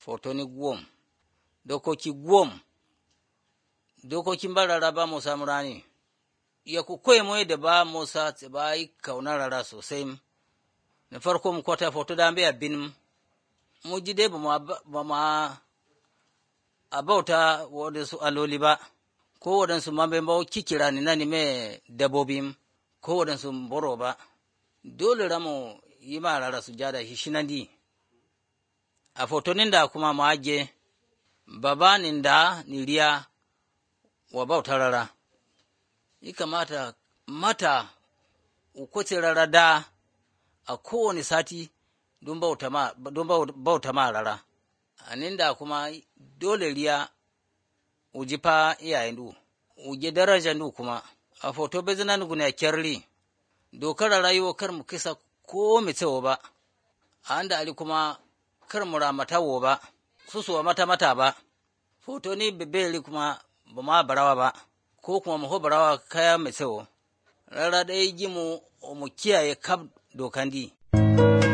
fotoni gwom dokoki gwom dokokin ba rarraba musa murani ya ku koyi mu da ba musa ba yi kaunar rara sosai na farko mu kwata foto da bai abin mu ji dai ba ma a bauta waɗansu aloli ba ko waɗansu ma bai bawo kikira ni na mai dabobin ko waɗansu boro ba dole ramu yi ma rara su jada shi shinandi a fotonin da kuma mu aje babanin da niriya wa bauta rara yi kamata mata ukwace rara da a kowane sati don bauta ma rara anin da kuma dole riya uji fa iyayen du uje darajan du kuma a foto bezina nugu ne kyarri dokar rayuwa kar mu kisa ko mu tsawo ba a da ali kuma kar mu ramata wo ba susuwa mata mata ba foto ni bebeli kuma ba ma barawa ba ko kuma mu barawa kaya mai tsawo rara ɗaya ji mu mu kiyaye kaf dokan di.